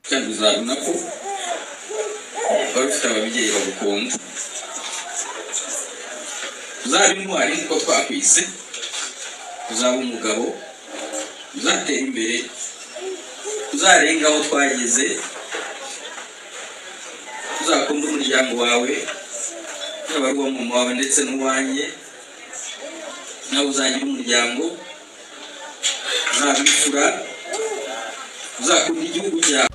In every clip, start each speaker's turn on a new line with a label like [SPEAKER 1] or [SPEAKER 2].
[SPEAKER 1] kandi uzabona ko barufite ababyeyi bagukunda uzaba intwari nkuko twakwise uzaba umugabo uzatera imbere uzarenga aho twageze uzakunde umuryango wawe yaba ari uwo mama wawe ndetse n'uwanjye nawe uzagira umuryango uzabikura uzakunda igihugu cyawe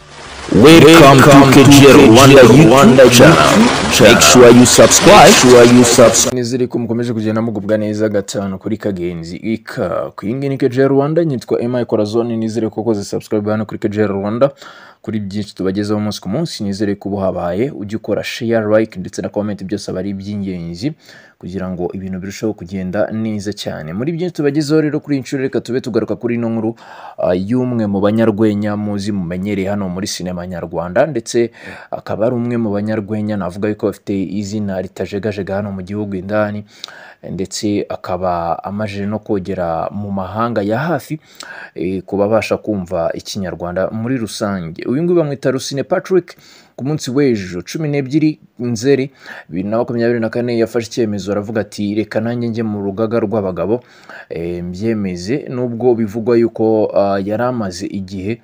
[SPEAKER 2] Welcome, Welcome to KGR Rwanda Rwanda channel. Make sure you subscribe. Sure you subscribe.
[SPEAKER 3] neza ariko mukomeje kugenda mugubwa neza gatanu kuri kagenzi ika ku yingi ni KGR Rwanda nyitwa Emma Corazon nizere ko koze subscribe hano kuri KGR Rwanda kuri byinshi tubagezaho umunsi ku munsi nizere ko ubu habaye ujye ukora share like ndetse na comment byose aba ari iby'ingenzi kugira ngo ibintu birusheho kugenda neza cyane muri byinshi tubagezeho rero kuri iyi nshuro reka tube tugaruka kuri ino nkuru ah, y'umwe mu banyarwenya muzi mumenyereye hano muri sinema nyarwanda ndetse akaba ari umwe mu banyarwenya navuga yuko afite izina ritajegajega hano mu gihugu indani ndetse akaba amajije no kogera mu mahanga ya hafi eh, ku babasha kumva ikinyarwanda muri rusange uyu nguyu bamwita rusine patrick ku munsi w'ejo cumi n'ebyiri nzeri bibiri na makumyabiri na kane yafashe icyemezo aravuga ati reka nanjye njye mu rugaga rw'abagabo eh, mbyemeze nubwo bivugwa yuko ah, yari amaze igihe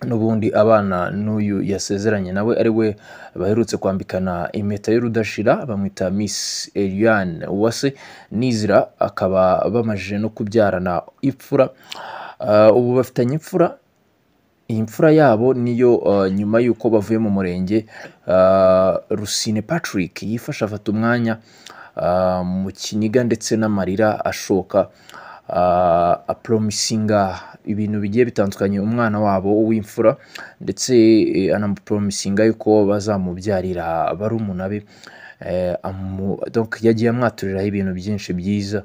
[SPEAKER 3] n'ubundi abana n'uyu yasezeranye nawe ari we baherutse kwambikana impeta y'urudashira bamwita miss eliane uwase nizira akaba bamajije no kubyarana ipfura Ah, ubu bafitanye imfura iyi mfura yabo niyo uh, nyuma y'uko bavuye mu murenge uh, rusine patrick yifasha afata umwanya uh, mu kiniga ndetse n'amarira ashoka uh, apromisinga ibintu bigiye bitandukanye umwana wabo w'imfura ndetse eh, anamupromisinga yuko bazamubyarira barumuna be Eh, amu- donc yagiye amwaturiraho ibintu byinshi byiza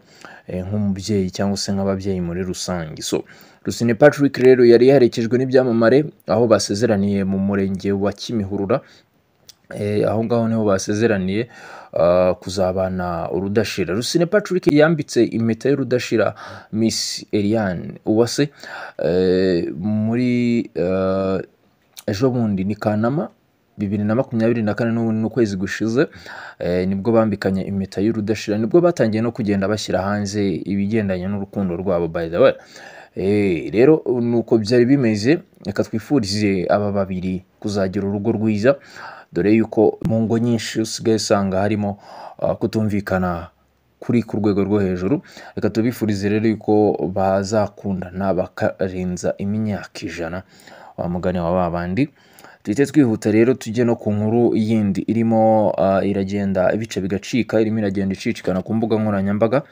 [SPEAKER 3] eh, nk'umubyeyi cyangwa se nk'ababyeyi muri rusange so Rusine Patrick rero yari yaherekejwe n'ibyamamare aho basezeraniye mu murenge wa Kimihurura Eh, aho ngaho niho basezeraniye ah, kuzabana urudashira rusine patrick yambitse impeta y'urudashira miss eliane uwase eh, muri eh, ejo bundi ni kanama bibiri na makumyabiri na kane n'ubu ni ukwezi gushize eh, nibwo bambikanye impeta y'urudashira nibwo batangiye no kugenda bashyira hanze ibigendanye n'urukundo rwabo by the way Eh, rero ni uko byari bimeze reka twifurize aba babiri kuzagira urugo rwiza dore yuko mu ngo nyinshi usigaye usanga harimo ah, kutumvikana kuri ku rwego rwo hejuru reka tubifurize rero yuko bazakundana bakarenza imyaka ijana wa mugani wa ba bandi duhite twihuta rero tujye no ku nkuru yindi irimo ah, iragenda ibice bigacika irimo iragenda icicikana ku mbuga nkoranyambaga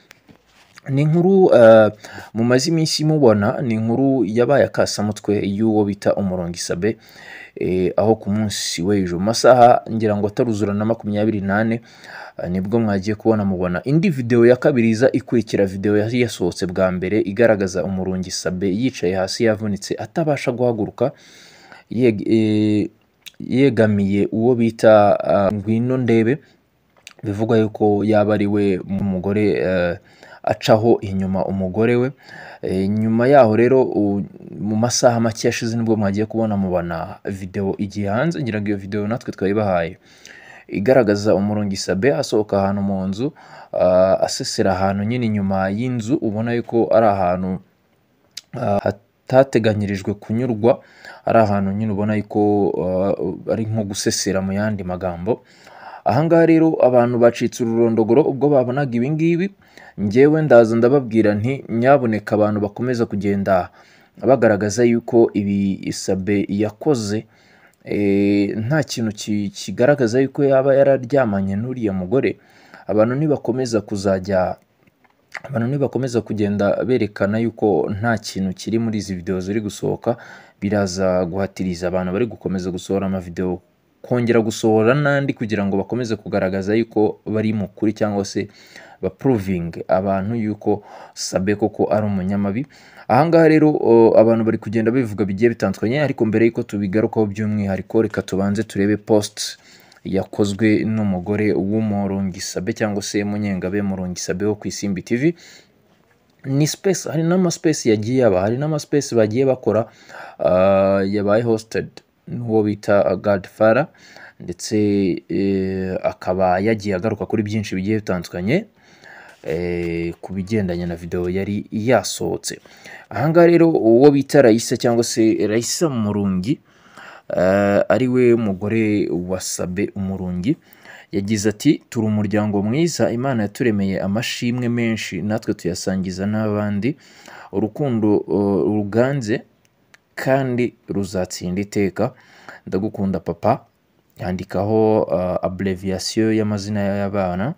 [SPEAKER 3] ni inkuru eh, mumaze iminsi mubona ni inkuru yabaye akasamutwe y'uwo bita umurongo isabe eh, aho ku munsi w'ejo mu masaha ngira ngo ataruzura na makumyabiri n'ane eh, nibwo mwagiye kubona mubona indi videwo ya kabiri iza ikurikira videwo yari yasohotse bwa mbere igaragaza umurongo isabe yicaye hasi yavunitse atabasha guhaguruka yeg- eh, yegamiye uwo bita ah, ngwino ndebe bivugwa yuko yaba ari we umugore eh, acaho inyuma umugore we Eh, nyuma yaho rero u- mu masaha make yashize nibwo mwagiye kubona mubona videwo igiye hanze ngira ngo iyo videwo natwe twayibahaye igaragaza umurongo isabe asohoka ahantu mu nzu ah, asesera ahantu nyine inyuma y'inzu ubona yuko ari ahantu ah, hatateganyirijwe kunyurwa ari ahantu nyine ubona yuko ah, ari nko gusesera mu yandi magambo ahangaha rero abantu bacitse ururondogoro ubwo babonaga ibingibi ngewe ndaza ndababwira nti nyaboneka abantu bakomeza kugenda bagaragaza yuko ibi isabe yakoze eh, nta kintu ki- kigaragaza yuko yaba yararyamanye n'uriya mugore abantu nibakomeza kuzajya abantu nibakomeza kugenda berekana yuko nta kintu kiri muri izi videwo ziri gusohoka biraza guhatiriza abantu bari gukomeza gusohora amavidewo kongera gusohora n'andi kugira ngo bakomeze kugaragaza yuko bari mu kuri cyangwa se bapuruvinge abantu yuko sabe koko ari umunyamabi ahangaha rero o, abantu bari kugenda bivuga bigiye bitandukanye ariko mbere y'uko tubigarukaho by'umwihariko reka tubanze turebe post yakozwe n'umugore w'umurongisabe cyangwa se munyengabe murongisabe wo ku isimbi tv ni space hari n'amaspesi yagiye aba hari n'amaspesi bagiye bakora ah, yabaye hosted n'uwo bita Godfather ndetse eh, akaba yagiye agaruka kuri byinshi bigiye bitandukanye eh, ku bigendanye na videwo yari yasohotse ahangaha rero uwo bita Raisa cyangwa se Raisa Murungi eh, ari we mugore wa Sabe Umurungi yagize ati turi umuryango mwiza imana yaturemeye amashimwe menshi natwe tuyasangiza n'abandi urukundo eh, ruganze kandi ruzatsinda iteka ndagukunda papa yandikaho uh, abreviyasiyo y'amazina y'abana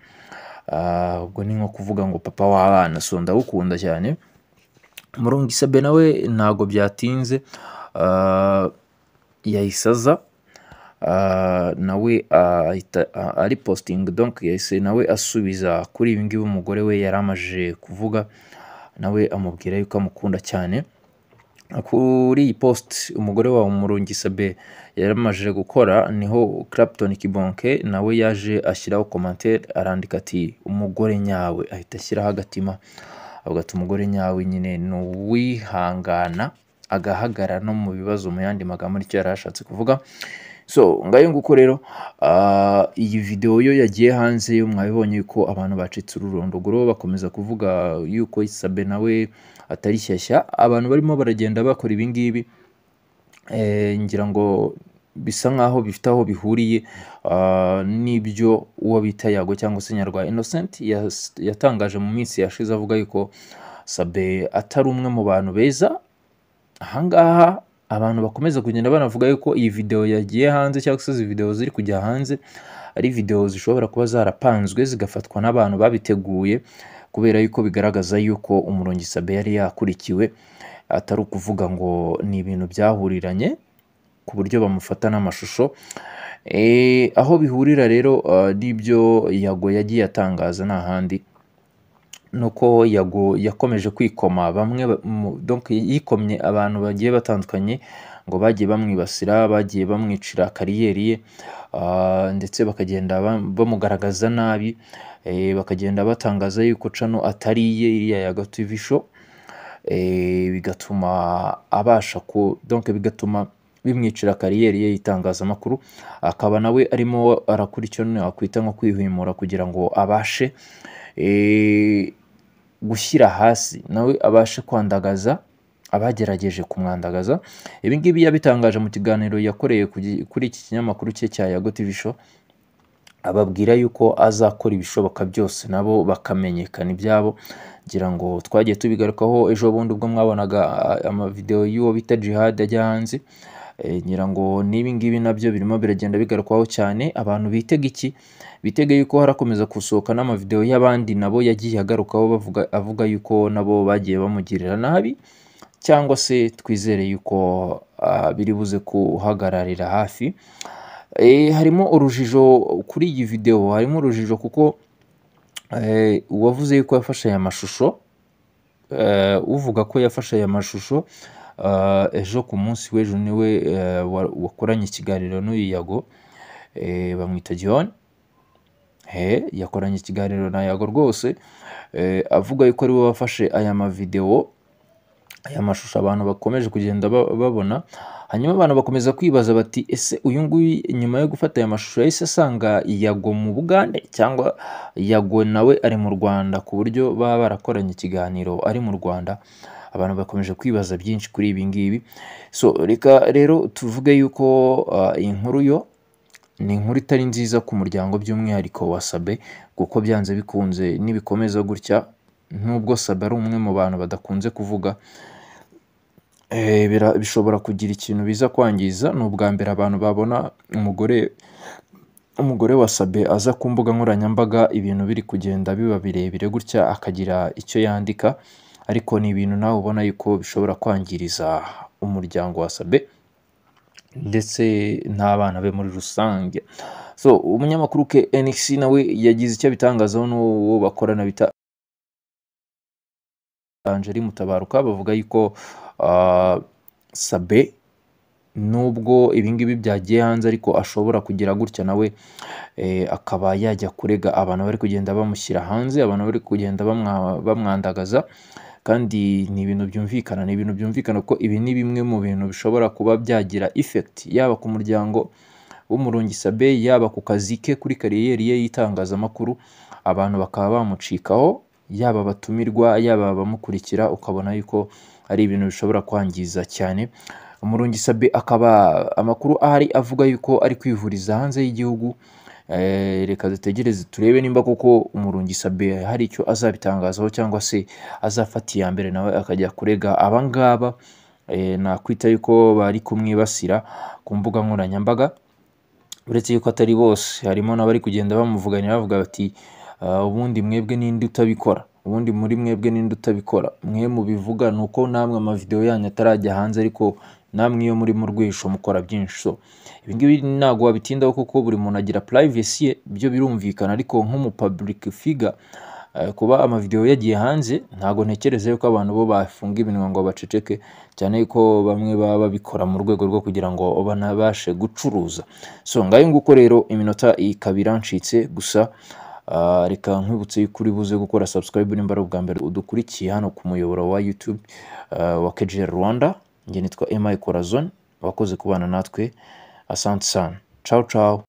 [SPEAKER 3] Ah, ubwo ni nko kuvuga ngo papa w'abana so ndagukunda cyane murungi sabe nawe ntabwo byatinze ah, yahise aza Ah, nawe ahita ah, ari positingi donk yahise nawe asubiza kuri ibi ngibi umugore we yari amajije kuvuga nawe amubwira yuko amukunda cyane kuri iyi post umugore wabo Murungi Sabe yari amajije gukora niho Clapton Kibonke nawe yaje ashyiraho commentaire arandika ati umugore nyawe ahita ashyiraho agatima avuga ati umugore nyawe nyine ni uwihangana agahagarara no mu bibazo mu yandi magambo nicyo yari ashatse kuvuga so ngayo nguko rero ah, iyi videwo yo yagiye hanze yo mwabibonye ko abantu bacitse ururondogoro bakomeza kuvuga yuko isabe nawe atari shyashya abantu barimo baragenda bakora ibi ngibi eh, ngira ngo bisa nkaho bifite aho bihuriye ah, n'ibyo uwo bita yago cyangwa se nyarwa innocent yas- yatangaje mu minsi yashize avuga yuko sabe atari umwe mu bantu beza ahangaha abantu bakomeza kugenda banavuga yuko iyi videwo yagiye hanze cyangwa se izi videwo ziri kujya hanze ari videwo zishobora kuba zarapanzwe zigafatwa n'abantu babiteguye kubera yuko bigaragaza yuko umurongi sabe yari yakurikiwe atari ukuvuga ngo ni ibintu byahuriranye ku buryo bamufata n'amashusho Eh, aho bihurira rero eh, n'ibyo yago yagiye atangaza ni ahandi nuko yago yakomeje kwikoma bamwe ba- mu- donc yikomye abantu bagiye batandukanye ngo bagiye bamwibasira bagiye bamwicira kariyeri ye ah, ndetse bakagenda bam- bamugaragaza nabi eh, bakagenda batangaza yuko cano atari iye iriya ya TV show eh, bigatuma abasha ku donc bigatuma bimwicira kariyeri ye y'itangazamakuru akaba nawe arimo arakora icyo nakwita nko kwihimura kugira ngo abashe eh, gushyira hasi nawe abashe kwandagaza abagerageje kumwandagaza ibi ngibi yabitangaje mu kiganiro yakoreye ku gi- kuri iki kinyamakuru cye cya Yago TV Show ababwira yuko azakora ibishoboka byose nabo bakamenyekana ibyabo ngira ngo twagiye tubigarukaho ejo bundi ubwo mwabonaga ah, amavideo y'uwo bita jihad ajya hanze Eh, ngira ngo n'ibi ngibi nabyo birimo biragenda bigarukwaho cyane abantu bitega iki bitega yuko harakomeza gusohoka n'amavideo y'abandi nabo yagiye agarukaho bavuga avuga yuko nabo bagiye bamugirira nabi cyangwa se twizere yuko ah, biri buze kuhagararira hafi Eh, harimo urujijo kuri iyi videwo harimo urujijo kuko eh, uwavuze yuko yafashe aya mashusho eh, uvuga ko yafashe aya mashusho eh, ejo ku munsi w'ejo niwe eh, wa- wakoranye ikiganiro n'uyu yago eh, bamwita John he yakoranye ikiganiro na yago rwose eh, avuga yuko ariwe wafashe aya mavidewo aya mashusho abantu bakomeje kugenda ba- babona hanyuma abantu bakomeza kwibaza bati ese uyu nguyu nyuma yo gufata aya mashusho yahise asanga yago mu bugande cyangwa yago nawe ari mu rwanda ku buryo baba barakoranye ikiganiro ari mu rwanda abantu bakomeje kwibaza byinshi kuri ibi ngibi so reka rero tuvuge yuko ah, iyi inkuru yo ni inkuru itari nziza ku muryango by'umwihariko wa sabe kuko byanze bikunze nibikomeza gutya nubwo sabe ari umwe mu bantu badakunze kuvuga eh, bira- bishobora kugira ikintu biza kwangiza ni ubwa mbere abantu babona umugore umugore wa sabe aza ku mbuga nkoranyambaga ibintu biri kugenda biba birebire gutya akagira icyo yandika ariko ni ibintu nawe ubona yuko bishobora kwangiriza umuryango wa sabe ndetse n'abana be muri rusange so umunyamakuru ke NX nawe yagize icyo abitangazaho n'uwo bakorana bita Angeli Mutabaruka bavuga yuko ah, Sabe nubwo ibingibi byagiye hanze ariko ashobora kugira gutya nawe eh, akaba yajya kurega abantu bari kugenda bamushyira hanze abantu bari kugenda bamwa- bamwandagaza kandi ni ibintu byumvikana ni ibintu byumvikana ko ibi ni bimwe mu bintu bishobora kuba byagira effect yaba ku muryango w'umurungi sabe yaba ku kazi ke kuri kariyeri ye y'itangazamakuru abantu bakaba bamucikaho yaba abatumirwa yaba abamukurikira ukabona yuko ari ibintu bishobora kwangiza cyane umurungi sabe akaba amakuru ahari avuga yuko ari kwivuriza hanze y'igihugu Eh, reka dutegereze turebe nimba koko umurungi sabe hari icyo azabitangazaho cyangwa se azafata iya mbere nawe akajya kurega abangaba eh, nakwita yuko bari kumwibasira ku mbuga nkoranyambaga uretse yuko atari bose harimo n'abari kugenda bamuvuganira bavuga bati "Ah, ubundi mwebwe ninde utabikora ubundi muri mwebwe ninde utabikora mwe mubivuga ni uko namwe amavidewo yanyu atarajya hanze ariko namwe iyo muri mu rwisho mukora byinshi so ibi ngibi ntabwo wabitindaho kuko buri muntu agira privacy ye byo birumvikana ariko nk'umu public figure eh, kuba amavidewo yagiye hanze ntabwo ntekereza yuko abantu bo bafunga iminwa ngo baceceke cyane ko bamwe baba babikora mu rwego rwo kugira ngo banabashe gucuruza so ngayo nguko rero iminota ikaba irancitse gusa ah, reka nkwibutse yuko uri buze gukora subscribe nimba ari ubwa mbere udukurikiye hano ku muyoboro wa YouTube ah, wa KGR Rwanda njye nitwa Emma Corazon wakoze kubana natwe asante sana ciao ciao